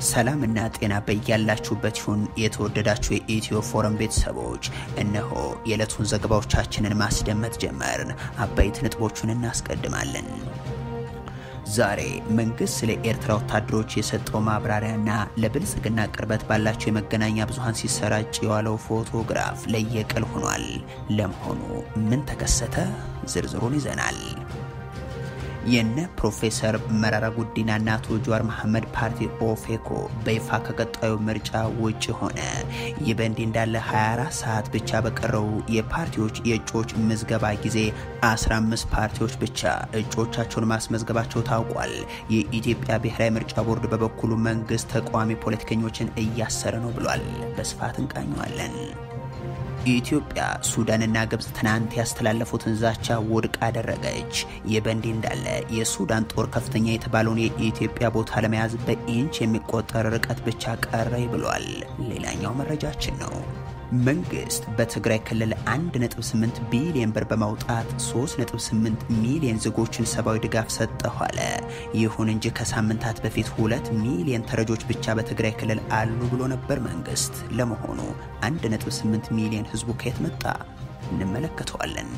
ሰላምና ጤና በያላችሁበት ይሁን። የተወደዳችሁ የኢትዮ ፎረም ቤተሰቦች እነሆ የዕለቱን ዘገባዎቻችንን ማስደመጥ ጀመርን። አበይት ነጥቦቹን እናስቀድማለን። ዛሬ መንግስት ስለ ኤርትራ ወታደሮች የሰጠው ማብራሪያና ለብልጽግና ቅርበት ባላቸው የመገናኛ ብዙሃን ሲሰራጭ የዋለው ፎቶግራፍ ለየቅል ሆኗል። ለመሆኑ ምን ተከሰተ? ዝርዝሩን ይዘናል። የነ ፕሮፌሰር መረራ ጉዲናና አቶ ጀዋር መሐመድ ፓርቲ ኦፌኮ በይፋ ከቀጣዩ ምርጫ ውጭ ሆነ። ይህ በእንዲህ እንዳለ 24 ሰዓት ብቻ በቀረው የፓርቲዎች የእጩዎች ምዝገባ ጊዜ 15 ፓርቲዎች ብቻ እጩዎቻቸውን ማስመዝገባቸው ታውቋል። የኢትዮጵያ ብሔራዊ ምርጫ ቦርድ በበኩሉ መንግስት ተቃዋሚ ፖለቲከኞችን እያሰረ ነው ብሏል። በስፋት እንቃኘዋለን። ኢትዮጵያ ሱዳንና ግብጽ ትናንት ያስተላለፉትን ዛቻ ውድቅ አደረገች። ይህ በእንዲህ እንዳለ የሱዳን ጦር ከፍተኛ የተባለውን የኢትዮጵያ ቦታ ለመያዝ በኢንች የሚቆጠር ርቀት ብቻ ቀረ ብሏል። ሌላኛው መረጃችን ነው። መንግስት በትግራይ ክልል 1.8 ቢሊዮን ብር በማውጣት 3.8 ሚሊዮን ዜጎችን ሰብአዊ ድጋፍ ሰጠሁ አለ። ይሁን እንጂ ከሳምንታት በፊት ሁለት ሚሊዮን ተረጆች ብቻ በትግራይ ክልል አሉ ብሎ ነበር መንግስት። ለመሆኑ 1.8 ሚሊዮን ህዝቡ ከየት መጣ? እንመለከተዋለን።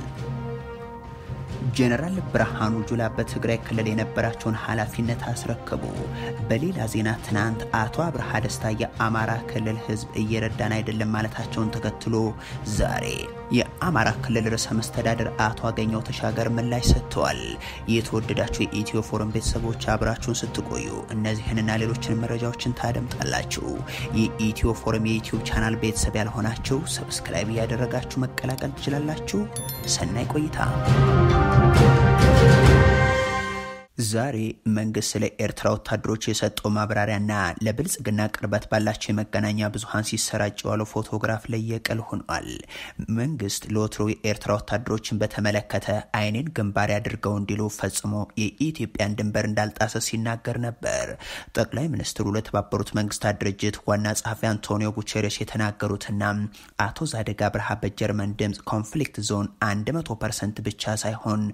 ጀነራል ብርሃኑ ጁላ በትግራይ ክልል የነበራቸውን ኃላፊነት አስረከቡ። በሌላ ዜና ትናንት አቶ አብርሃ ደስታ የአማራ ክልል ህዝብ እየረዳን አይደለም ማለታቸውን ተከትሎ ዛሬ የአማራ ክልል ርዕሰ መስተዳደር አቶ አገኘው ተሻገር ምላሽ ሰጥተዋል። የተወደዳችሁ የኢትዮ ፎረም ቤተሰቦች አብራችሁን ስትቆዩ እነዚህንና ሌሎችን መረጃዎችን ታደምጣላችሁ። የኢትዮ ፎረም የዩትዩብ ቻናል ቤተሰብ ያልሆናችሁ ሰብስክራይብ እያደረጋችሁ መቀላቀል ትችላላችሁ። ሰናይ ቆይታ። ዛሬ መንግስት ስለ ኤርትራ ወታደሮች የሰጠው ማብራሪያና ለብልጽግና ቅርበት ባላቸው የመገናኛ ብዙኃን ሲሰራጭ የዋለው ፎቶግራፍ ለየቅል ሆኗል። መንግስት ለወትሮ የኤርትራ ወታደሮችን በተመለከተ አይኔን ግንባር አድርገው እንዲሉ ፈጽሞ የኢትዮጵያን ድንበር እንዳልጣሰ ሲናገር ነበር። ጠቅላይ ሚኒስትሩ ለተባበሩት መንግስታት ድርጅት ዋና ጸሐፊ አንቶኒዮ ጉቼሬስ የተናገሩትና አቶ ዛደግ አብርሃ በጀርመን ድምፅ ኮንፍሊክት ዞን 100 ፐርሰንት ብቻ ሳይሆን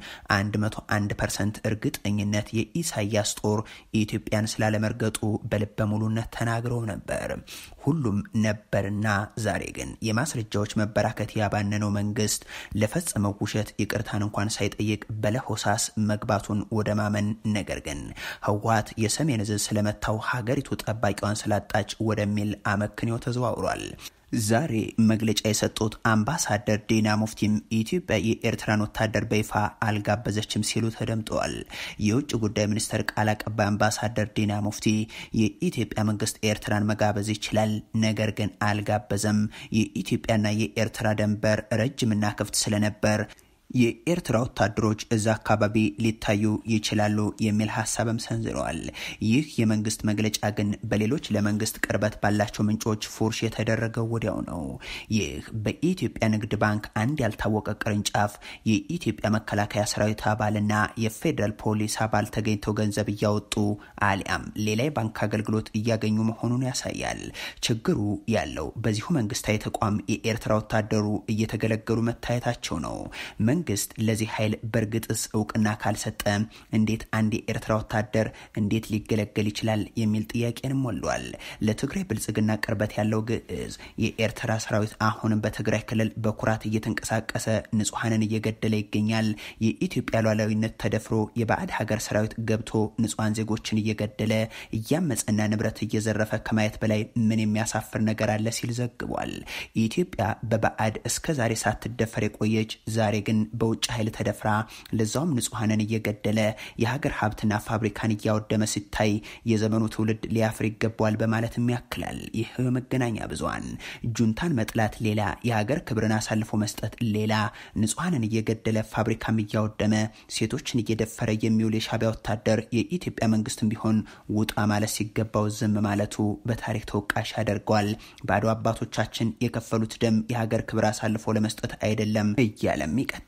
101 ፐርሰንት እርግጠኝነት የኢሳያስ ጦር ኢትዮጵያን ስላለመርገጡ በልበ ሙሉነት ተናግረው ነበር። ሁሉም ነበርና ዛሬ ግን የማስረጃዎች መበራከት ያባነነው መንግስት ለፈጸመው ውሸት ይቅርታን እንኳን ሳይጠይቅ በለሆሳስ መግባቱን ወደ ማመን ነገር ግን ህወሓት የሰሜን ዕዝ ስለመታው ሀገሪቱ ጠባቂዋን ስላጣች ወደሚል አመክንዮ ተዘዋውሯል። ዛሬ መግለጫ የሰጡት አምባሳደር ዲና ሙፍቲም ኢትዮጵያ የኤርትራን ወታደር በይፋ አልጋበዘችም ሲሉ ተደምጠዋል። የውጭ ጉዳይ ሚኒስቴር ቃል አቀባይ አምባሳደር ዲና ሙፍቲ የኢትዮጵያ መንግስት ኤርትራን መጋበዝ ይችላል፣ ነገር ግን አልጋበዘም። የኢትዮጵያና የኤርትራ ድንበር ረጅምና ክፍት ስለነበር የኤርትራ ወታደሮች እዛ አካባቢ ሊታዩ ይችላሉ የሚል ሀሳብም ሰንዝረዋል። ይህ የመንግስት መግለጫ ግን በሌሎች ለመንግስት ቅርበት ባላቸው ምንጮች ፉርሽ የተደረገው ወዲያው ነው። ይህ በኢትዮጵያ ንግድ ባንክ አንድ ያልታወቀ ቅርንጫፍ የኢትዮጵያ መከላከያ ሰራዊት አባልና የፌዴራል ፖሊስ አባል ተገኝተው ገንዘብ እያወጡ አሊያም ሌላ የባንክ አገልግሎት እያገኙ መሆኑን ያሳያል። ችግሩ ያለው በዚሁ መንግስታዊ ተቋም የኤርትራ ወታደሩ እየተገለገሉ መታየታቸው ነው። መንግስት ለዚህ ኃይል በእርግጥስ እውቅና ካልሰጠ እንዴት አንድ የኤርትራ ወታደር እንዴት ሊገለገል ይችላል የሚል ጥያቄንም ወልዷል። ለትግራይ ብልጽግና ቅርበት ያለው ግዕዝ የኤርትራ ሰራዊት አሁንም በትግራይ ክልል በኩራት እየተንቀሳቀሰ ንጹሐንን እየገደለ ይገኛል። የኢትዮጵያ ሉዓላዊነት ተደፍሮ የባዕድ ሀገር ሰራዊት ገብቶ ንጹሐን ዜጎችን እየገደለ እያመፀና ንብረት እየዘረፈ ከማየት በላይ ምን የሚያሳፍር ነገር አለ ሲል ዘግቧል። ኢትዮጵያ በባዕድ እስከ ዛሬ ሳትደፈር የቆየች ዛሬ ግን በውጭ ኃይል ተደፍራ ለዛውም ንጹሐንን እየገደለ የሀገር ሀብትና ፋብሪካን እያወደመ ሲታይ የዘመኑ ትውልድ ሊያፍር ይገባዋል በማለትም ያክላል። ይህ የመገናኛ ብዙሃን ጁንታን መጥላት ሌላ፣ የሀገር ክብርን አሳልፎ መስጠት ሌላ፣ ንጹሐንን እየገደለ ፋብሪካም እያወደመ ሴቶችን እየደፈረ የሚውል የሻዕቢያ ወታደር የኢትዮጵያ መንግስትም ቢሆን ውጣ ማለት ሲገባው ዝም ማለቱ በታሪክ ተወቃሽ ያደርገዋል። ባዶ አባቶቻችን የከፈሉት ደም የሀገር ክብር አሳልፎ ለመስጠት አይደለም እያለም ይቀጥላል።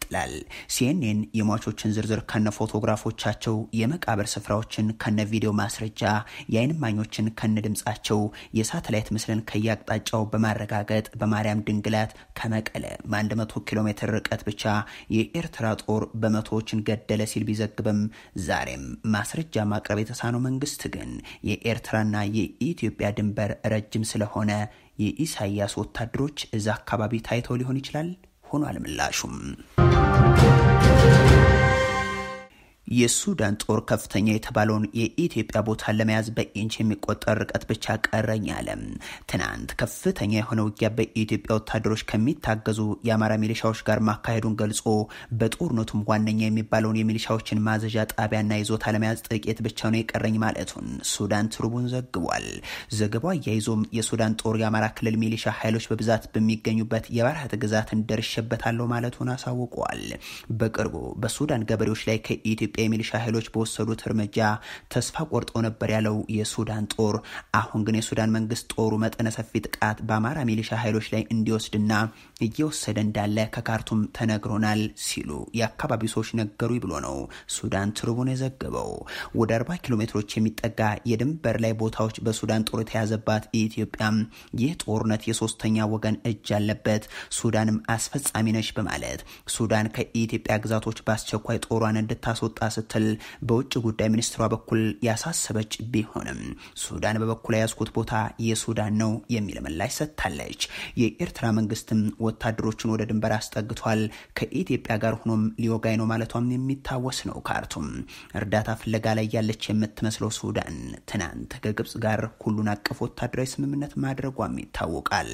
ይላል። ሲኤንኤን የሟቾችን ዝርዝር ከነ ፎቶግራፎቻቸው፣ የመቃብር ስፍራዎችን ከነ ቪዲዮ ማስረጃ፣ የአይን እማኞችን ከነ ድምጻቸው፣ የሳተላይት ምስልን ከየአቅጣጫው በማረጋገጥ በማርያም ድንግላት ከመቀለ በ100 ኪሎ ሜትር ርቀት ብቻ የኤርትራ ጦር በመቶዎችን ገደለ ሲል ቢዘግብም ዛሬም ማስረጃ ማቅረብ የተሳነው መንግስት ግን የኤርትራና የኢትዮጵያ ድንበር ረጅም ስለሆነ የኢሳያስ ወታደሮች እዛ አካባቢ ታይተው ሊሆን ይችላል ሆኗል ምላሹም። የሱዳን ጦር ከፍተኛ የተባለውን የኢትዮጵያ ቦታን ለመያዝ በኢንች የሚቆጠር ርቀት ብቻ ቀረኝ አለ። ትናንት ከፍተኛ የሆነ ውጊያ በኢትዮጵያ ወታደሮች ከሚታገዙ የአማራ ሚሊሻዎች ጋር ማካሄዱን ገልጾ በጦርነቱም ዋነኛ የሚባለውን የሚሊሻዎችን ማዘዣ ጣቢያና ይዞታ ለመያዝ ጥቂት ብቻ ነው የቀረኝ ማለቱን ሱዳን ትሩቡን ዘግቧል። ዘገባው አያይዞም የሱዳን ጦር የአማራ ክልል ሚሊሻ ኃይሎች በብዛት በሚገኙበት የባርሃት ግዛትን ደርሼበታለሁ ማለቱን አሳውቀዋል። በቅርቡ በሱዳን ገበሬዎች ላይ ከኢትዮጵያ የሚሊሻ ኃይሎች በወሰዱት እርምጃ ተስፋ ቆርጦ ነበር ያለው የሱዳን ጦር አሁን ግን የሱዳን መንግስት ጦሩ መጠነ ሰፊ ጥቃት በአማራ ሚሊሻ ኃይሎች ላይ እንዲወስድና እየወሰደ እንዳለ ከካርቱም ተነግሮናል ሲሉ የአካባቢው ሰዎች ነገሩ ብሎ ነው ሱዳን ትሩቡን የዘገበው። ወደ 40 ኪሎ ሜትሮች የሚጠጋ የድንበር ላይ ቦታዎች በሱዳን ጦር የተያዘባት ኢትዮጵያም ይህ ጦርነት የሶስተኛ ወገን እጅ አለበት፣ ሱዳንም አስፈጻሚ ነች በማለት ሱዳን ከኢትዮጵያ ግዛቶች በአስቸኳይ ጦሯን እንድታስወጣ ስትል በውጭ ጉዳይ ሚኒስትሯ በኩል ያሳሰበች ቢሆንም ሱዳን በበኩል የያዝኩት ቦታ የሱዳን ነው የሚል ምላሽ ሰጥታለች። የኤርትራ መንግስትም ወታደሮችን ወደ ድንበር አስጠግቷል፣ ከኢትዮጵያ ጋር ሆኖም ሊወጋኝ ነው ማለቷም የሚታወስ ነው። ካርቱም እርዳታ ፍለጋ ላይ ያለች የምትመስለው ሱዳን ትናንት ከግብጽ ጋር ሁሉን አቀፍ ወታደራዊ ስምምነት ማድረጓም ይታወቃል።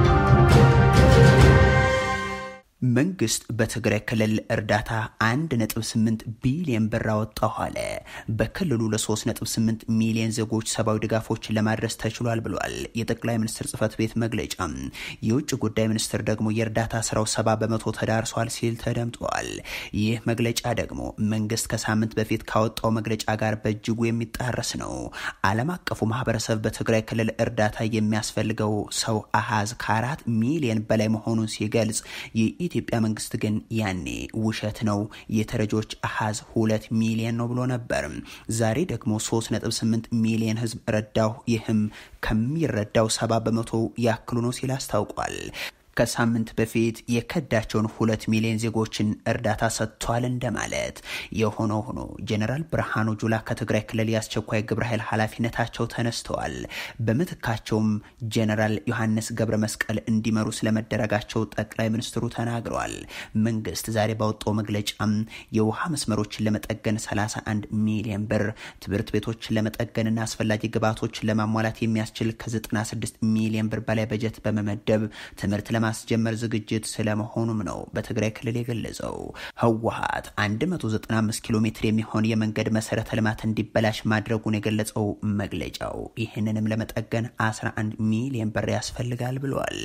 መንግስት በትግራይ ክልል እርዳታ 1.8 ቢሊዮን ብር አወጣሁ አለ። በክልሉ ለ3.8 ሚሊዮን ዜጎች ሰብአዊ ድጋፎችን ለማድረስ ተችሏል ብሏል የጠቅላይ ሚኒስትር ጽህፈት ቤት መግለጫ። የውጭ ጉዳይ ሚኒስትር ደግሞ የእርዳታ ስራው ሰባ በመቶ ተዳርሷል ሲል ተደምጠዋል። ይህ መግለጫ ደግሞ መንግስት ከሳምንት በፊት ካወጣው መግለጫ ጋር በእጅጉ የሚጣረስ ነው። ዓለም አቀፉ ማህበረሰብ በትግራይ ክልል እርዳታ የሚያስፈልገው ሰው አሃዝ ከአራት ሚሊዮን በላይ መሆኑን ሲገልጽ የኢትዮጵያ መንግስት ግን ያኔ ውሸት ነው የተረጆች አሃዝ ሁለት ሚሊዮን ነው ብሎ ነበር። ዛሬ ደግሞ 3.8 ሚሊዮን ህዝብ ረዳሁ፣ ይህም ከሚረዳው ሰባ በመቶ ያክሉ ነው ሲል አስታውቋል። ከሳምንት በፊት የከዳቸውን ሁለት ሚሊዮን ዜጎችን እርዳታ ሰጥቷል እንደማለት። የሆነ ሆኖ ጀኔራል ብርሃኑ ጁላ ከትግራይ ክልል የአስቸኳይ ግብረ ኃይል ኃላፊነታቸው ተነስተዋል። በምትካቸውም ጀኔራል ዮሐንስ ገብረ መስቀል እንዲመሩ ስለመደረጋቸው ጠቅላይ ሚኒስትሩ ተናግረዋል። መንግስት ዛሬ ባወጣው መግለጫም የውሃ መስመሮችን ለመጠገን 31 ሚሊዮን ብር፣ ትምህርት ቤቶችን ለመጠገንና አስፈላጊ ግብዓቶችን ለማሟላት የሚያስችል ከ96 ሚሊዮን ብር በላይ በጀት በመመደብ ትምህርት ለማስጀመር ዝግጅት ስለመሆኑም ነው በትግራይ ክልል የገለጸው። ህወሀት 195 ኪሎ ሜትር የሚሆን የመንገድ መሰረተ ልማት እንዲበላሽ ማድረጉን የገለጸው መግለጫው ይህንንም ለመጠገን 11 ሚሊዮን ብር ያስፈልጋል ብሏል።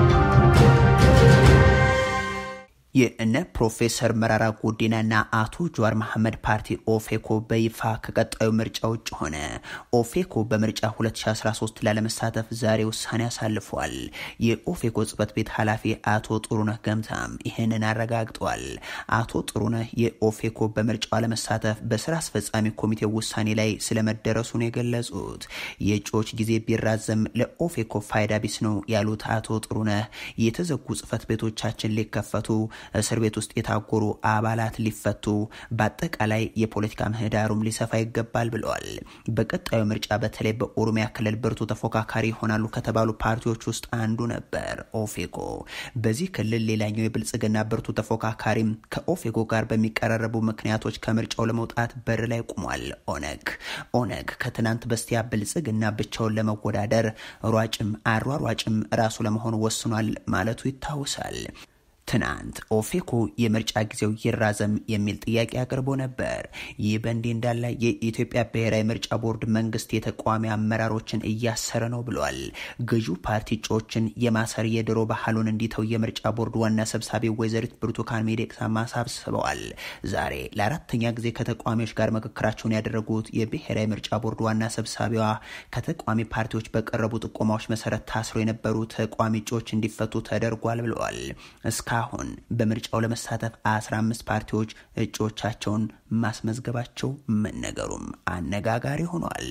የእነ ፕሮፌሰር መራራ ጉዲናና አቶ ጀዋር መሐመድ ፓርቲ ኦፌኮ በይፋ ከቀጣዩ ምርጫ ውጭ ሆነ። ኦፌኮ በምርጫ 2013 ላለመሳተፍ ዛሬ ውሳኔ አሳልፏል። የኦፌኮ ጽህፈት ቤት ኃላፊ አቶ ጥሩነህ ገምታም ይህንን አረጋግጧል። አቶ ጥሩነህ የኦፌኮ በምርጫው አለመሳተፍ በስራ አስፈጻሚ ኮሚቴ ውሳኔ ላይ ስለመደረሱን የገለጹት የእጩዎች ጊዜ ቢራዘም ለኦፌኮ ፋይዳ ቢስ ነው ያሉት አቶ ጥሩነህ የተዘጉ ጽህፈት ቤቶቻችን ሊከፈቱ እስር ቤት ውስጥ የታጎሩ አባላት ሊፈቱ፣ በአጠቃላይ የፖለቲካ ምህዳሩም ሊሰፋ ይገባል ብለዋል። በቀጣዩ ምርጫ በተለይ በኦሮሚያ ክልል ብርቱ ተፎካካሪ ይሆናሉ ከተባሉ ፓርቲዎች ውስጥ አንዱ ነበር ኦፌኮ። በዚህ ክልል ሌላኛው የብልጽግና ብርቱ ተፎካካሪም ከኦፌኮ ጋር በሚቀራረቡ ምክንያቶች ከምርጫው ለመውጣት በር ላይ ቆሟል። ኦነግ ኦነግ ከትናንት በስቲያ ብልጽግና ብቻውን ለመወዳደር ሯጭም አሯሯጭም ራሱ ለመሆን ወስኗል ማለቱ ይታወሳል። ትናንት ኦፌኮ የምርጫ ጊዜው ይራዘም የሚል ጥያቄ አቅርቦ ነበር። ይህ በእንዲህ እንዳለ የኢትዮጵያ ብሔራዊ ምርጫ ቦርድ መንግስት የተቃዋሚ አመራሮችን እያሰረ ነው ብሏል። ገዢው ፓርቲ እጩዎችን የማሰር የድሮ ባህሉን እንዲተው የምርጫ ቦርድ ዋና ሰብሳቢ ወይዘሪት ብርቱካን ሚደቅሳ ማሳስበዋል። ዛሬ ለአራተኛ ጊዜ ከተቃዋሚዎች ጋር ምክክራቸውን ያደረጉት የብሔራዊ ምርጫ ቦርድ ዋና ሰብሳቢዋ ከተቃዋሚ ፓርቲዎች በቀረቡ ጥቆማዎች መሰረት ታስረው የነበሩ ተቃዋሚ እጩዎች እንዲፈቱ ተደርጓል ብለዋል። እስከ እስካሁን በምርጫው ለመሳተፍ 15 ፓርቲዎች እጩዎቻቸውን ማስመዝገባቸው መነገሩም አነጋጋሪ ሆኗል።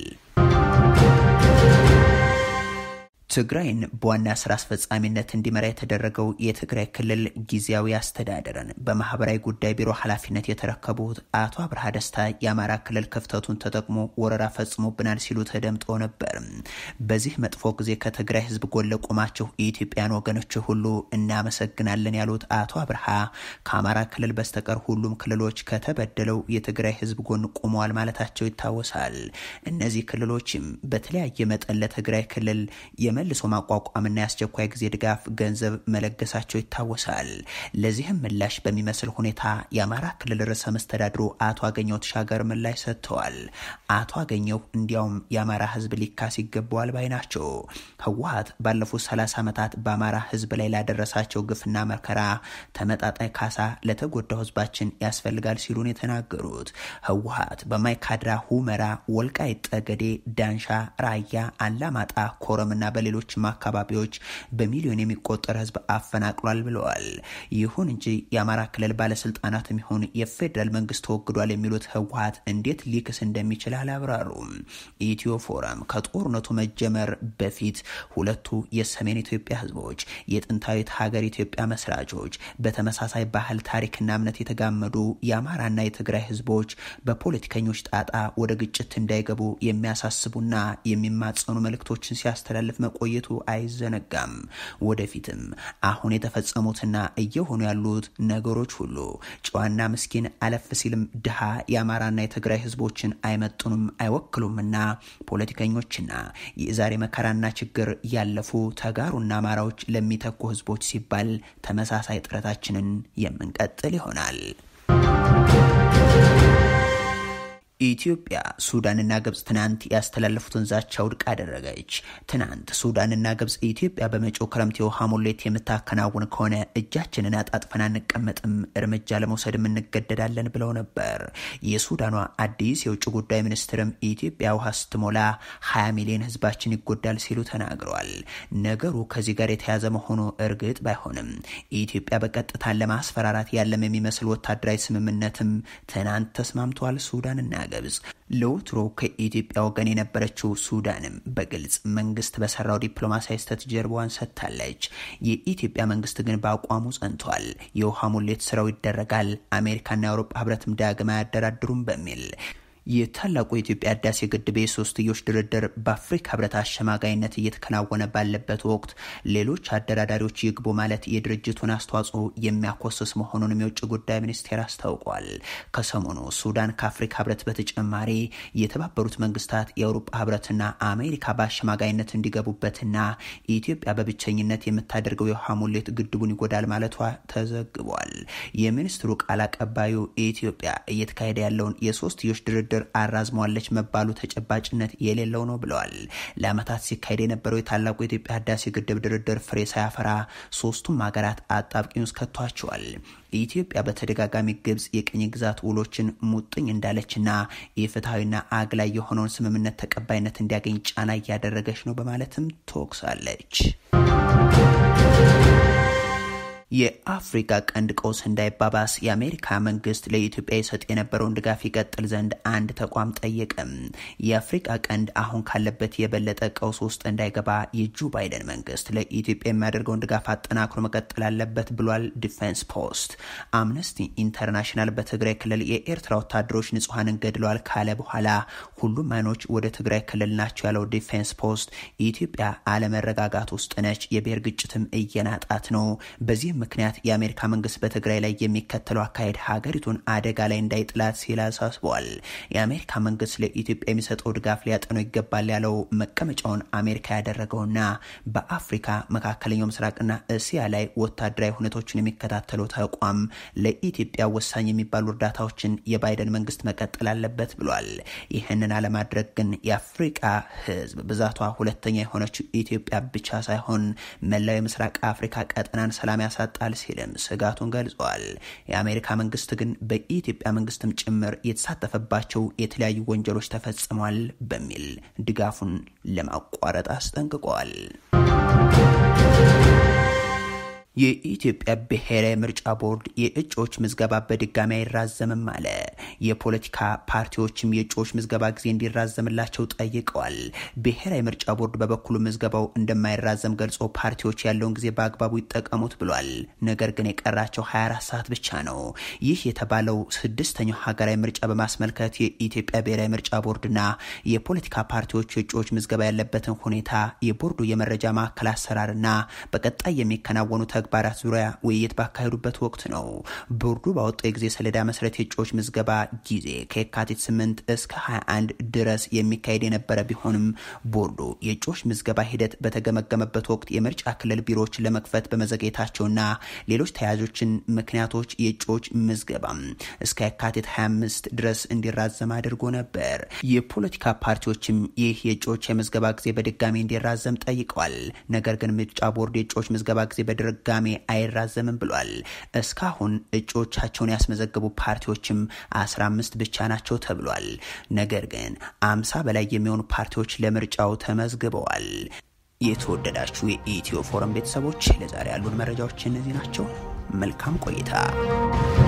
ትግራይን በዋና ስራ አስፈጻሚነት እንዲመራ የተደረገው የትግራይ ክልል ጊዜያዊ አስተዳደርን በማህበራዊ ጉዳይ ቢሮ ኃላፊነት የተረከቡት አቶ አብርሃ ደስታ የአማራ ክልል ክፍተቱን ተጠቅሞ ወረራ ፈጽሞብናል ሲሉ ተደምጠው ነበር። በዚህ መጥፎ ጊዜ ከትግራይ ህዝብ ጎን ለቆማችሁ የኢትዮጵያን ወገኖች ሁሉ እናመሰግናለን ያሉት አቶ አብርሃ ከአማራ ክልል በስተቀር ሁሉም ክልሎች ከተበደለው የትግራይ ህዝብ ጎን ቆመዋል ማለታቸው ይታወሳል። እነዚህ ክልሎችም በተለያየ መጠን ለትግራይ ክልል መልሶ ማቋቋምና የአስቸኳይ ጊዜ ድጋፍ ገንዘብ መለገሳቸው ይታወሳል። ለዚህም ምላሽ በሚመስል ሁኔታ የአማራ ክልል ርዕሰ መስተዳድሩ አቶ አገኘው ተሻገር ምላሽ ሰጥተዋል። አቶ አገኘው እንዲያውም የአማራ ህዝብ ሊካስ ይገባዋል ባይ ናቸው። ህወሀት ባለፉት 30 ዓመታት በአማራ ህዝብ ላይ ላደረሳቸው ግፍና መከራ ተመጣጣኝ ካሳ ለተጎዳው ህዝባችን ያስፈልጋል ሲሉን የተናገሩት ህወሀት በማይካድራ፣ ሁመራ፣ ወልቃይት ጠገዴ፣ ዳንሻ፣ ራያ፣ አላማጣ፣ ኮረምና በሌሎችም አካባቢዎች በሚሊዮን የሚቆጠር ህዝብ አፈናቅሏል ብለዋል። ይሁን እንጂ የአማራ ክልል ባለስልጣናትም ይሁን የፌዴራል መንግስት ተወግዷል የሚሉት ህወሀት እንዴት ሊክስ እንደሚችል አላብራሩም። ኢትዮ ፎረም ከጦርነቱ መጀመር በፊት ሁለቱ የሰሜን ኢትዮጵያ ህዝቦች የጥንታዊት ሀገር ኢትዮጵያ መስራቾች በተመሳሳይ ባህል፣ ታሪክና እምነት የተጋመዱ የአማራና የትግራይ ህዝቦች በፖለቲከኞች ጣጣ ወደ ግጭት እንዳይገቡ የሚያሳስቡና የሚማጸኑ መልእክቶችን ሲያስተላልፍ መቆየቱ አይዘነጋም። ወደፊትም አሁን የተፈጸሙትና እየሆኑ ያሉት ነገሮች ሁሉ ጨዋና ምስኪን አለፍ ሲልም ድሃ የአማራና የትግራይ ህዝቦችን አይመጡንም አይወክሉምና ፖለቲከኞችና የዛሬ መከራና ችግር ያለፉ ተጋሩና አማራዎች ለሚተኩ ህዝቦች ሲባል ተመሳሳይ ጥረታችንን የምንቀጥል ይሆናል። ኢትዮጵያ ሱዳንና ግብጽ ትናንት ያስተላለፉትን ዛቻ ውድቅ አደረገች። ትናንት ሱዳንና ግብጽ ኢትዮጵያ በመጪው ክረምት የውሃ ሙሌት የምታከናውን ከሆነ እጃችንን አጣጥፈን አንቀመጥም፣ እርምጃ ለመውሰድም እንገደዳለን ብለው ነበር። የሱዳኗ አዲስ የውጭ ጉዳይ ሚኒስትርም ኢትዮጵያ ውሃ ስትሞላ 20 ሚሊዮን ህዝባችን ይጎዳል ሲሉ ተናግረዋል። ነገሩ ከዚህ ጋር የተያዘ መሆኑ እርግጥ ባይሆንም ኢትዮጵያ በቀጥታን ለማስፈራራት ያለም የሚመስል ወታደራዊ ስምምነትም ትናንት ተስማምተዋል ሱዳንና ግብጽ ለወትሮ ከኢትዮጵያ ወገን የነበረችው ሱዳንም በግልጽ መንግስት በሰራው ዲፕሎማሲያዊ ስህተት ጀርባዋን ሰጥታለች። የኢትዮጵያ መንግስት ግን በአቋሙ ጸንቷል። የውሃ ሙሌት ስራው ይደረጋል፣ አሜሪካና የአውሮፓ ህብረትም ዳግም አያደራድሩም በሚል የታላቁ የኢትዮጵያ ህዳሴ ግድብ የሶስትዮሽ ድርድር በአፍሪካ ህብረት አሸማጋይነት እየተከናወነ ባለበት ወቅት ሌሎች አደራዳሪዎች ይግቡ ማለት የድርጅቱን አስተዋጽኦ የሚያኮስስ መሆኑንም የውጭ ጉዳይ ሚኒስቴር አስታውቋል። ከሰሞኑ ሱዳን ከአፍሪካ ህብረት በተጨማሪ የተባበሩት መንግስታት፣ የአውሮፓ ህብረትና አሜሪካ በአሸማጋይነት እንዲገቡበትና ኢትዮጵያ በብቸኝነት የምታደርገው የውሃ ሙሌት ግድቡን ይጎዳል ማለቷ ተዘግቧል። የሚኒስትሩ ቃል አቀባዩ ኢትዮጵያ እየተካሄደ ያለውን የሶስትዮሽ ድርድር ድርድር አራዝሟለች መባሉ ተጨባጭነት የሌለው ነው ብለዋል። ለዓመታት ሲካሄድ የነበረው የታላቁ የኢትዮጵያ ህዳሴ ግድብ ድርድር ፍሬ ሳያፈራ ሶስቱም ሀገራት አጣብቂኝ ውስጥ ከቷቸዋል። ኢትዮጵያ በተደጋጋሚ ግብጽ የቅኝ ግዛት ውሎችን ሙጥኝ እንዳለችና የፍትሐዊና አግላይ የሆነውን ስምምነት ተቀባይነት እንዲያገኝ ጫና እያደረገች ነው በማለትም ትወቅሳለች። የአፍሪካ ቀንድ ቀውስ እንዳይባባስ የአሜሪካ መንግስት ለኢትዮጵያ ይሰጥ የነበረውን ድጋፍ ይቀጥል ዘንድ አንድ ተቋም ጠየቀም። የአፍሪካ ቀንድ አሁን ካለበት የበለጠ ቀውስ ውስጥ እንዳይገባ የጆ ባይደን መንግስት ለኢትዮጵያ የሚያደርገውን ድጋፍ አጠናክሮ መቀጠል አለበት ብሏል። ዲፌንስ ፖስት አምነስቲ ኢንተርናሽናል በትግራይ ክልል የኤርትራ ወታደሮች ንጹሐንን ገድለዋል ካለ በኋላ ሁሉም አይኖች ወደ ትግራይ ክልል ናቸው ያለው ዲፌንስ ፖስት ኢትዮጵያ አለመረጋጋት ውስጥ ነች፣ የብሔር ግጭትም እየናጣት ነው። በዚህም ምክንያት የአሜሪካ መንግስት በትግራይ ላይ የሚከተለው አካሄድ ሀገሪቱን አደጋ ላይ እንዳይጥላት ሲል አሳስቧል። የአሜሪካ መንግስት ለኢትዮጵያ የሚሰጠው ድጋፍ ሊያጠነው ይገባል ያለው መቀመጫውን አሜሪካ ያደረገውና በአፍሪካ መካከለኛው ምስራቅና እስያ ላይ ወታደራዊ ሁነቶችን የሚከታተለው ተቋም ለኢትዮጵያ ወሳኝ የሚባሉ እርዳታዎችን የባይደን መንግስት መቀጠል አለበት ብሏል። ይህንን አለማድረግ ግን የአፍሪቃ ህዝብ ብዛቷ ሁለተኛ የሆነችው ኢትዮጵያ ብቻ ሳይሆን መላው የምስራቅ አፍሪካ ቀጠናን ሰላም ያሳ ጣል ሲልም ስጋቱን ገልጸዋል። የአሜሪካ መንግስት ግን በኢትዮጵያ መንግስትም ጭምር የተሳተፈባቸው የተለያዩ ወንጀሎች ተፈጽሟል በሚል ድጋፉን ለማቋረጥ አስጠንቅቀዋል። የኢትዮጵያ ብሔራዊ ምርጫ ቦርድ የእጩዎች ምዝገባ በድጋሚ አይራዘምም አለ። የፖለቲካ ፓርቲዎችም የእጩዎች ምዝገባ ጊዜ እንዲራዘምላቸው ጠይቀዋል። ብሔራዊ ምርጫ ቦርድ በበኩሉ ምዝገባው እንደማይራዘም ገልጾ ፓርቲዎች ያለውን ጊዜ በአግባቡ ይጠቀሙት ብሏል። ነገር ግን የቀራቸው 24 ሰዓት ብቻ ነው። ይህ የተባለው ስድስተኛው ሀገራዊ ምርጫ በማስመልከት የኢትዮጵያ ብሔራዊ ምርጫ ቦርድና የፖለቲካ ፓርቲዎች የእጩዎች ምዝገባ ያለበትን ሁኔታ የቦርዱ የመረጃ ማዕከል አሰራርና በቀጣይ የሚከናወኑ ተግባራት ዙሪያ ውይይት ባካሄዱበት ወቅት ነው። ቦርዱ ባወጣው የጊዜ ሰሌዳ መሰረት የእጩዎች ምዝገባ ጊዜ ከየካቲት 8 እስከ 21 ድረስ የሚካሄድ የነበረ ቢሆንም ቦርዱ የእጩዎች ምዝገባ ሂደት በተገመገመበት ወቅት የምርጫ ክልል ቢሮዎችን ለመክፈት በመዘግየታቸውና ሌሎች ተያያዦችን ምክንያቶች የእጩዎች ምዝገባ እስከ የካቲት 25 ድረስ እንዲራዘም አድርጎ ነበር። የፖለቲካ ፓርቲዎችም ይህ የእጩዎች የምዝገባ ጊዜ በድጋሚ እንዲራዘም ጠይቀዋል። ነገር ግን ምርጫ ቦርድ የእጩዎች ምዝገባ ጊዜ በድጋሚ አይራዘምም ብሏል። እስካሁን እጩዎቻቸውን ያስመዘገቡ ፓርቲዎችም 15 ብቻ ናቸው ተብሏል። ነገር ግን አምሳ በላይ የሚሆኑ ፓርቲዎች ለምርጫው ተመዝግበዋል። የተወደዳችሁ የኢትዮ ፎረም ቤተሰቦች ለዛሬ ያሉን መረጃዎች እነዚህ ናቸው። መልካም ቆይታ